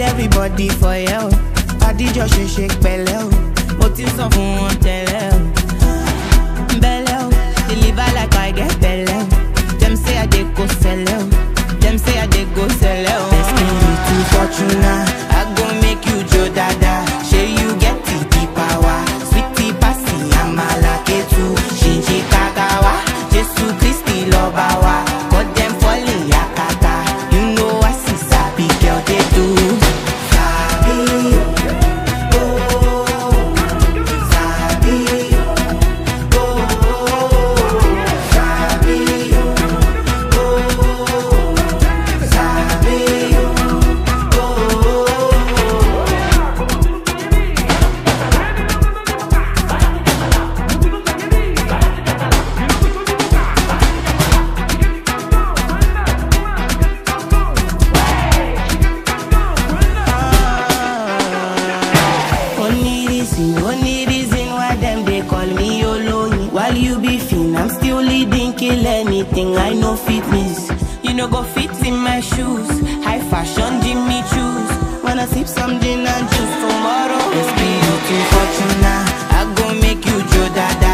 everybody for yẹ o adijọ ṣe ṣe pẹ̀lẹ́ o mo ti sọ fún wọn tẹ́lẹ̀ o bẹ̀lẹ̀ o deliver like I get bẹ̀lẹ̀ o dem say I dey go sẹlẹ o dem say I dey go sẹlẹ o. Destin be too fortuna I go make you jo dada ṣe you get the the power sweetie pasi amala ketu ṣinṣin kakawa Jesu Kristi lọba wa cut dem falling yakata you know I see sabi girl dey do. Sabi oh sabi oh sabi oh sabi Only reason, only reason why them they call me Oloyin. While you be fin, I'm still leading, kill anything. I know fitness. You know go fit in my shoes. High fashion, Jimmy choose. Wanna sip some gin and juice tomorrow? It's be you too fortuna. I go make you Joe Dada.